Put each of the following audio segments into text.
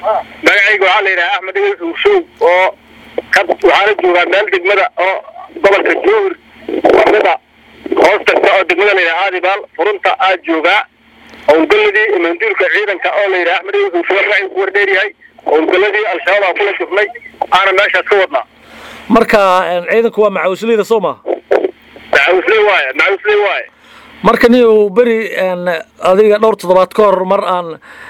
magacayga waxaa la yidhaha axmed igel xuurshow oo ka waxaana joogaa meel degmada oo gobolka jowhir lamida hoos tagta oo degmada la yidhaha aadibaal furunta aad joogaa howlgaladii manduulka ciidanka oo la yidhaha axmed igel xuurshow magacaygu ku wardheer yahay howlgaladii al-shabaab aan kula jufnay aana meeshaas ka wadnaa marka ciidanku waa macawisleyda soo maha macawisley waaye macawisley waaye marka nin uu beri adiga dhowr toddobaad ka hor mar aan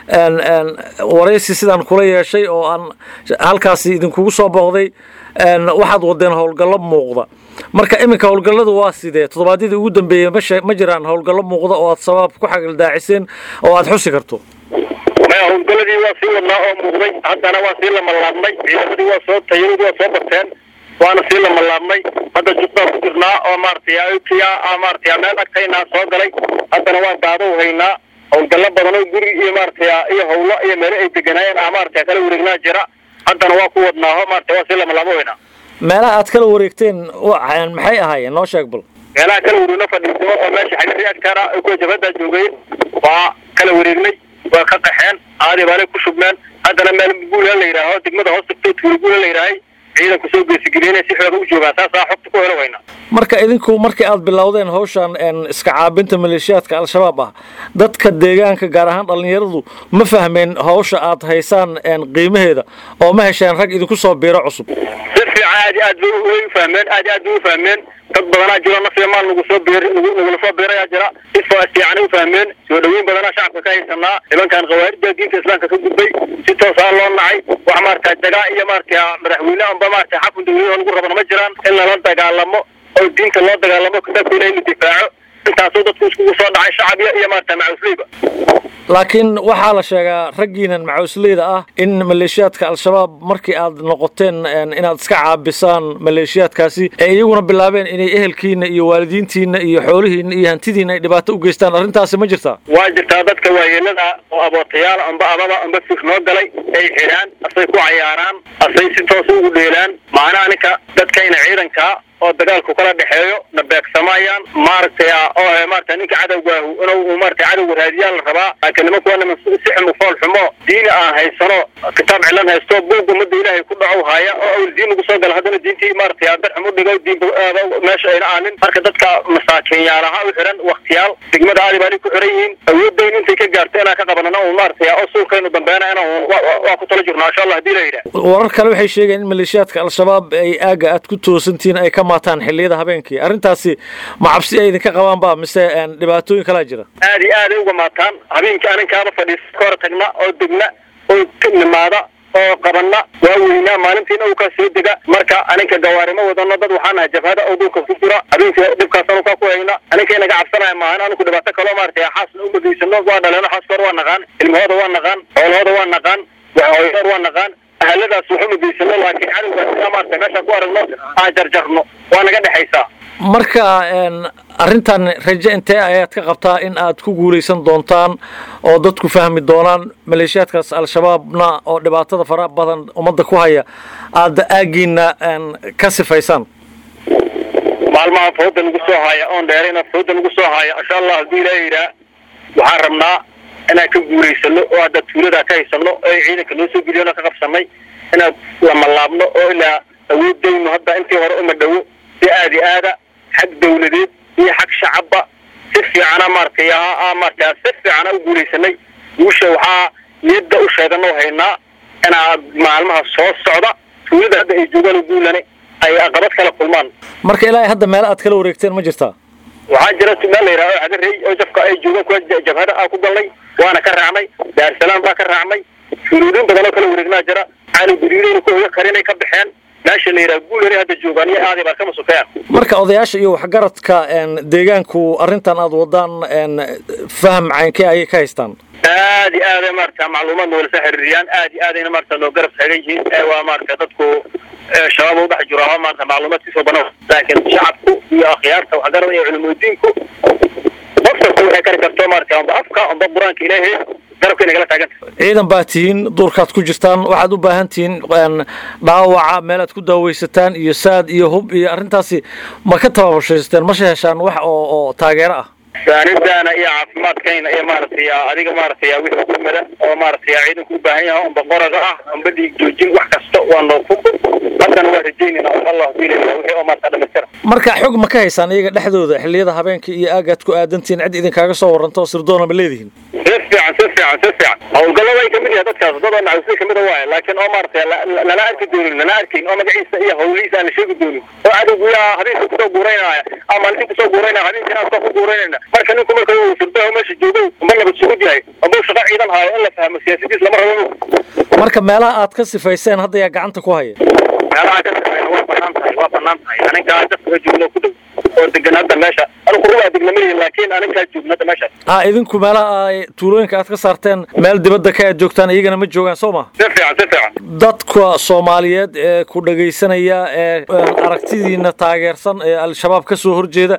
waraysi sidaan kula yeeshay oo aan halkaasi idinkugu soo booqday waxaad wadeen howlgallo muuqda marka iminka howlgalladu waa sidee toddobaadyadii ugu dambeeyey mashe ma jiraan howlgallo muuqda oo aad sabaab ku xagildaaciseen oo aad xusi karto maya howlgaladii waa sii wadnaa oo muuqday haddana waa sii lamalaabnay ciidamadii waa soo tayaradii waa soo barteen waana sii lamalaabnay hadda jubbaan ku jirnaa oo maaragtay aokia maaragtay meel agtaynaa soo galay haddana waa daado haynaa howlgallo badan oo guri iyo maaragtay iyo hawlo iyo meelo ay deganaayeen ah maaragtay kala wareegnaa jira haddana waa ku wadnaaho maaragtay waa sii lamalaabo haynaa meelaha aad kala wareegteen maxay ahaayeen noo sheeg bal meelaha kala wareegno fadhiisimo oo meesha xagari agtaana ay kuwa jabhadaa joogeen waa kala wareegnay waa ka qaxeen aadi baalay ku shubmeen haddana meel guula la yidhaaho degmada hoos tagto tuuri guula la yidhaahay ciidanku soo geesigeliyeen si xooga u joogaan saasaa xogta ku helo wayna marka idinku markii aad bilowdeen hawshan iska caabinta maleeshiyaadka al-shabaab ah dadka deegaanka gaar ahaan dhallinyaradu ma fahmeen hawsha aad haysaan qiimaheeda oo ma hesheen rag idinku soo biiro cusub si fiican aad aad bay u fahmeen aad aad bay u fahmeen dad badanaa jiro nafya maal nagu soo biir nagula soo biirayaa jira si fiican u fahmeen soo dhaweyn badanaa shacabka ka haysanaa nimankan khawaarida diinta islaamka ka gudbay si toosaa loo nacay wax maarata dagaa iyo maarata madaxweyne amba maarata xakun dawladaha lagu rabana ma jiraan in lala dagaalamo oo diinta loo dagaalamo kitaabka ilahi la difaaco intaasoo dadku iskugu soo dhacay shacabya iyo maarata macawisleyba laakiin waxaa la sheegaa raggiinan macawisleyda ah in maleeshiyaadka al-shabaab markii aad noqoteen inaad iska caabisaan maleeshiyaadkaasi ee iyaguna bilaabeen inay ehelkiina iyo waalidiintiina iyo xoolihiina iyo hantidiina ay dhibaato u geystaan arrintaasi ma jirtaa waa jirtaa dadka waayeelada oo abootayaal amba ababa amba fir noo galay ay xidhaan asay ku cayaaraan asay si toos ugu dheelaan macnaha ninka dadkayna ciidankaa oo dagaalku kala dhexeeyo na beegsamayaan maaragtay oo maarata ninka cadowgaahu inuu maarata cadowga raadiyaa la rabaa laakiin nimanku waa niman si xumo fool xumo diini aan haysano kitaab cilan haysto buug umada ilaahay ku dhacow haya oo awl diin ugu soo gala haddana diintii maaragtay dar xumo dhigo diin meesha ayna aanin marka dadka masaakiinyaalaha u xiran waktiyaal degmada aadi baali ku xiran yihiin awooddayn intay ka gaarto inaan ka qabanana un maaragtay oo suulkaynu dambeena inaan waa ku tala jirno insha allah hadii la yidhaah warar kale waxay sheegeen in maleeshiyaadka al-shabaab ay aaga aad ku toosantihiin ay ka maataan xilliyada habeenkii arrintaasi ma cabsi ay idinka qabaan ba mise dhibaatooyin kalaa jira aad iyo aaday uga maataan habeenkii aninkaaba fadhiisa ka hor tagna oo degna oo nimaada oo qabana waa weynaa maalintiina uu kaa soo dega marka aninka gawaarimo wadano dad waxaa nahay jabhada oo dhulka ku jira habeenkii dhibkaas anukaa ku hayna aninkay naga cabsanaya maahan aniku dhibaato kaloo maaragtay xaasna u magaysano waa dhaleeno xaaskoor waa naqaan ilmahooda waa naqaan xoolahooda waa naqaan waxhooyadoor waa naqaan ahaladaas waxuma geysano laakiin cadowgaas maarata meeshaan ku aragno aan jarjarno waa naga dhexaysaa marka arrintan raje intee ayaad ka qabtaa in aad ku guulaysan doontaan oo dadku fahmi doonaan maleeshiyaadkaas al-shabaabna oo dhibaatada fara badan ummadda ku haya aada aagiina ka sifaysaan maalmaha fooda nagu soo haya oon dheerayna fooda nagu soo haya insha allah hadduu ilaaha yidhaah waxaan rabnaa inaan ka guulaysano oo hadda tuuladaa ka haysano oo ciidanka noo soo geliyon ka qabsanay inaan lamalaabno oo ilaa awoodayno hadda intii hore uma dhowo si aadi aada xag dawladeed iyo xag shacabba si fiicana maaragtay maarata si fiicana u guulaysanay guusha waxaa niyadda u sheeganoo haynaa inaad maalmaha soo socda tuulada hadda ay joogaan guulane ay aqabad kala kulmaan marka ilaahay hadda meel aad kala wareegteen ma jirtaa waxaa jira meel la yidhaha cagarey oo jafka ay joogaan kuwa jabhada aa ku galnay waana ka raacnay daarsalaam baa ka raacnay shuruudin badan oo kala wareegnaa jira caani guriidayna ku hoga karinay ka baxeen meesha la yidhaha guulari hadda joogaan iyo aaday baa kama sukeen marka odayaasha iyo waxgaradka deegaanku arrintan aada wadaan faham caynkee ayay ka haystaan aad iyo aaday maarata macluumaad noola soo xiriiriyaan aad iyo aadayna maarata noo garab taagan yihiin ee waa maarata dadku shabaab u dhex jiro aho maarata macluumaadkiisoo banan laakiin shacabku iyo akhyaarta waxgarada iyo culimudiinku qof kasta waxay kari karto maarata amba afka amba qur-aanka ilaahay garabka inagala taaganta ciidan baa tihiin duurkaad ku jirtaan waxaad u baahan tihiin dhaawaca meelaad ku daawaysataan iyo saad iyo hub iyo arrintaasi ma ka tababashaysateen ma heshaan wax oo oo taageero ah saanidaana iyo caafimaadkayna iyo maaragtay adiga maaragtay wixii gurmada oo maaragtay ciidanku u baahan yahay unba qoraga ah amba dhiig joojin wax kasta waa nooku haddana waa rajaynayna allah diilayna wixii oo maarata dhamaystira marka xog ma ka haysaan iyaga dhexdooda xilliyada habeenka iyo aagaad ku aadantihiin cid idinkaaga soo warranto oo sirdoona ma leedihiin si fiican si fiican si fiican howlgallada ay kamid yahay dadkaas dad oo nacusli kamid a waaye laakiin oo maaragtay lana arki doonin lana arkayn oo magaciisa iyo hawlihiisa aan la sheegi doonin oo cadowgu yaa habeenka kusoo guuraynaya ama nin kusoo guuraynaya habeenkina aan ku guuraynayna marka ninku marka uu sirdaha meesha joogay amba nabad sugud yahay amba uu shaqo ciidan haayo in la fahmo siyaasadiis lama rabo marka meelaha aad ka sifayseen hadda yaa gacanta ku haya meelaha ka sifayna waa banaan tahay waa banaan tahay anigaa dadka joogno ku dhow oo degan hadda meesha anigu rubaa degna malihin laakiin anigaa joogno hadda meesha ha idinku meelaha ay tuulooyinka aad ka saarteen meel dibadda ka aad joogtaan iyagana ma joogaan soo ma si fiican si fiican dadka soomaaliyeed ee ku dhagaysanaya ee aragtidiina taageersan ee al-shabaab ka soo horjeeda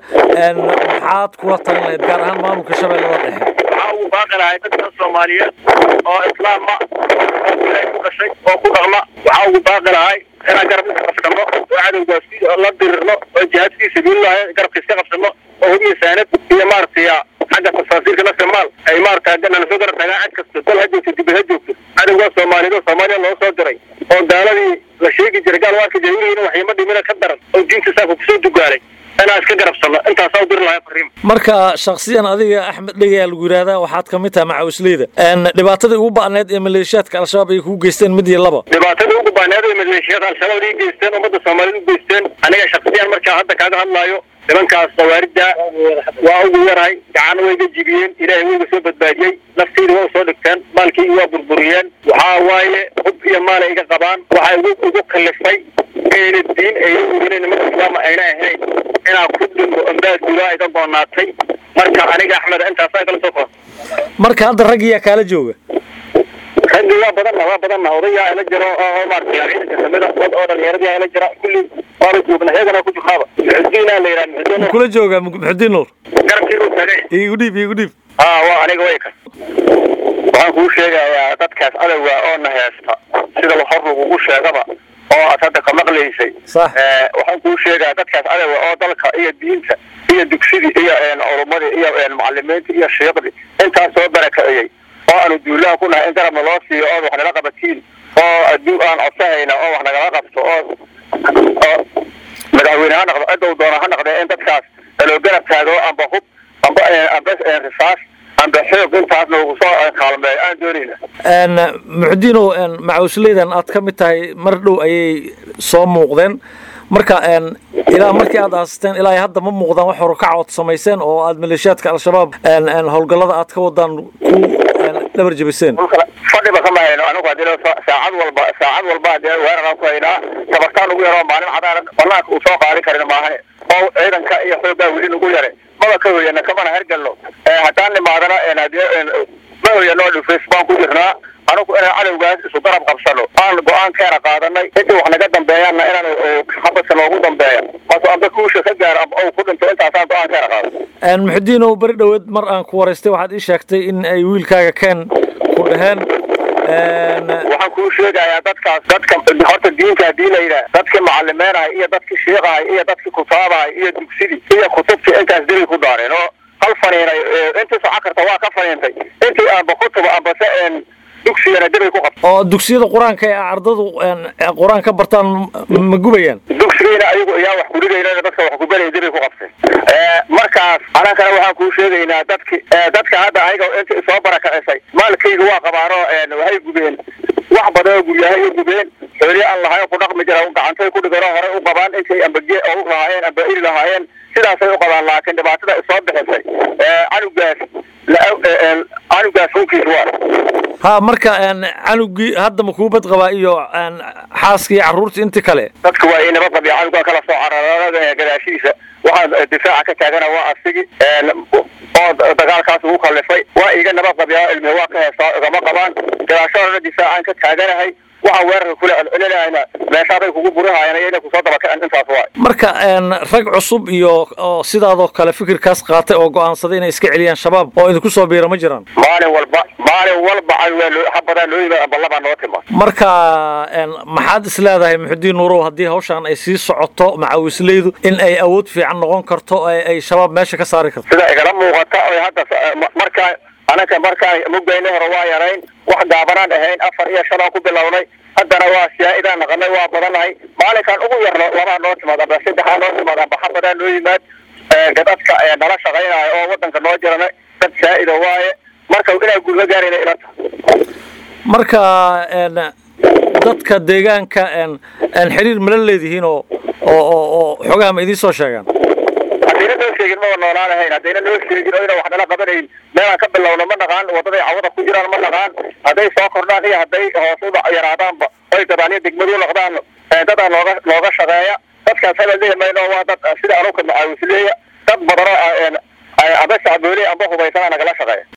maxaad kula talin lahayd gaar ahaan maamulka shabeellada dhexe waxaa ugu baaqi lahay dadka soomaaliyeed oo islaama oo ilaahay ku dhashay oo ku dhaqma waxaa ugu baaqi lahay inaan garab iska qabsano oo cadowgaas la dirirno oo jihaadkii sabiilillahi garabka iska qabsano oo hubiya saanad iyo maaragtay xagga tafaasiirka nafta maal ay maaragtay nala soo garab tagaan cid kasta dal ha joogto dibad ha joogto cadowgaa soomaaliyeed oo soomaaliya loo soo diray oo gaaladii la sheegi jiray gaal waarka jahiliina waxyama dhimina ka daran oo diinta saafka kusoo dugaalay inaan iska garabsano intaasaa u diri lahay fariima marka shaksiyan adiga axmed dhegayaa lagu yidhaahdaa waxaad ka mid tahay macawisleyda dhibaatadii ugu ba'need ee maleeshiyaadka al-shabaab ay kugu geysteen mid iyo laba dhibaatadii ugu ba'need ee maleeshiyada al-shabaab ay geysteen ummadda soomaaliyed u geysteen aniga shaksiyan markaa hadda kaaga hadlaayo nimankaas khawaaridda waa ugu yarahay gacan wayga jibiyeen ilaahay wayga soo badbaadiyey nafteyda waa usoo dhigteen maalkaygi waa burburiyeen waxaa waaye hub iyo maal ay iga qabaan waxaa igu igu kalifay ayna diin ayna oginen nimanka islaama ayna ahayn inaan ku dhimo ambaadulaa iga goonaatay marka aniga axmed intaasaa kala soo kor marka hadda raggiyaa kaala jooga raggi waa badanna waa badanna odayaa ila jiro oo maaragtay ciidanka kamida dad oo dhalinyaradii ila jira kulli waaba joogna iyagana ku jirnaaba muxudiina la yidhaha muxudiin kula jooga muxudiin nuur garabkii uu tagay iigu dhiib iigu dhiib haa waa aniga way ka waxaan kuu sheegayaa dadkaas adowga oo na heesta sida hor lagugu sheegaba oo aad hadda ka maqlaysay Sax. waxaan kuu sheegaa dadkaas adowga oo dalka iyo diinta iyo dugsidii iyo culumadii iyo macalimiintii iyo shiiqdii intaas soo barakaciyey oo aanu duulaha ku nahay in garabna loo siiyo ood wax nala qabatiin oo adduun aan codsahayna oo wax nagala qabto oo oo madaxweyne ha noqdo cidow doona ha noqdee in dadkaas loo garab taago amba hub amba amba risaas amba xoog intaas noogu soo kaalmeeyo aan doonayna muxudiinow macawisleydan aad ka mid tahay mar dhow ayay soo muuqdeen marka ilaa markii aad aasisteen ilaa hadda ma muuqdaan wax horukaca ood samayseen oo aad maleeshiyaadka al-shabaab howlgallada aad ka wadaan ku dhabar jebiseen fadhiba kama hayno anigu hadii saacad walba saacad walba hadee weeraraan ku haynaa tabartaan ugu yaroo maalin cadaaran banaanka uu soo qaadin karin maahane oo ciidanka iyo xoogaa weli nagu yare maba ka hoyana kamana hergalno haddaan nimaadana hadee ma hoyano dhufeys baan ku jirnaa anigu inaan cadowgaas isu garab qabsano aan go-aankeena qaadanay intii wax naga dambeeyaanna inaan xabadka noogu dambeeya maso amba kuusha ka gaaro amba ou ku dhinto intaasaan go-aankeena qaado muxudiinow beri dhoweed mar aan ku waraystay waxaad ii sheegtay in ay wiilkaaga keen ku dhaheen waxaan kuu sheegayaa dadkaas dadka horta diinta hadii la yidhaah dadkii macalimeynhay iyo dadkii shiiqahay iyo dadkii kutaabahay iyo dugsidii iyo kutubtii intaas dili ku daareen oo hal faniinay intii soco karta waa ka faniintay intii aanba kutuba ambase dugsigana dibay ku qabta oo dugsiyada qur-aanka ee ardadu qur-aan ka bartaan ma gubayaan dugsigiina ayagu ayaa wax kuligayna dadka wax kubalaya dibay ku qabtay markaas anankana waxaan kuu sheegaynaa dadki dadka hadda ayaga inta soo barakacisay maalkayga waa qabaano waxay gubeen wax badan oo guryahay u gubeen xooli aan lahayn ku dhaqmi jira gacantay ku dhigano horey u qabaan intay amba ge u lahaayeen amba iri lahaayeen sidaasay u qabaan laakiin dhibaatada isoo bixisay canugaas canugaas hunkiis waa ha marka canugii hadda ma kuu bad qabaa iyo xaaskii carruurtii intii kale dadka waa inaba qabiya canugaa kala soo cararada gadaashiisa waxaan difaaca ka taagana waa asigi oo dagaalkaas ugu kallifay waa iga naba qabiyaa ilmi waa ka heestaa igama qabaan gadaashoodana difaacaan ka taaganahay waxaa weerarka kule celcelinayna meeshaaday kugu burihayaan iyo inay kusoo dabakaceen intaas waay marka rag cusub iyo oo sidaadoo kale fikirkaas qaatay oo go-aansaday inay iska celiyaan shabaab oo idinku soo biira ma jiraan maalin walba maalin walba habadaa loo yimaad amba labaa noo timaad marka maxaad is leedahay muxudiin nuurow haddii hawshaan ay sii socoto macawisleydu in ay awood fiican noqon karto ay shabaab meesha ka saari karto sida igala muuqata oy hadda markaa anaka markaa mugayna hore waa yarayn wax gaabanaan ahayn afar iyo shan aan ku bilownay haddana waa siyaa-idaan naqanay waa badanahay maalinkaan ugu yarno labaa noo timaad amba saddexaa noo timaad amba xabadaa noo yimaad gadadka nala shaqaynayo oo wadanka noo jirana dad saa-ida waaye marka inaa guulka gaarayna ilata marka dadka deegaanka xiriir mala leedihiin oo oo oo xogaha ma idiin soo sheegaan haddayna noo sheegin maba noolaan ahayn haddayna noo sheegin oo ina wax nala qabanayn meelaan ka bilowno ma naqaan wadaday cawada ku jiraan ma naqaan hadday soo kordhaan iyo hadday hoos u yaraadaanba oy gadaaniyo degmadu noqdaan dadaa nooga nooga shaqeeya dadkaas hala leemayno waa dad sida anuka macaawisleeya dad badanoo aba shacbooley amba hubaysanaa nagala shaqeeya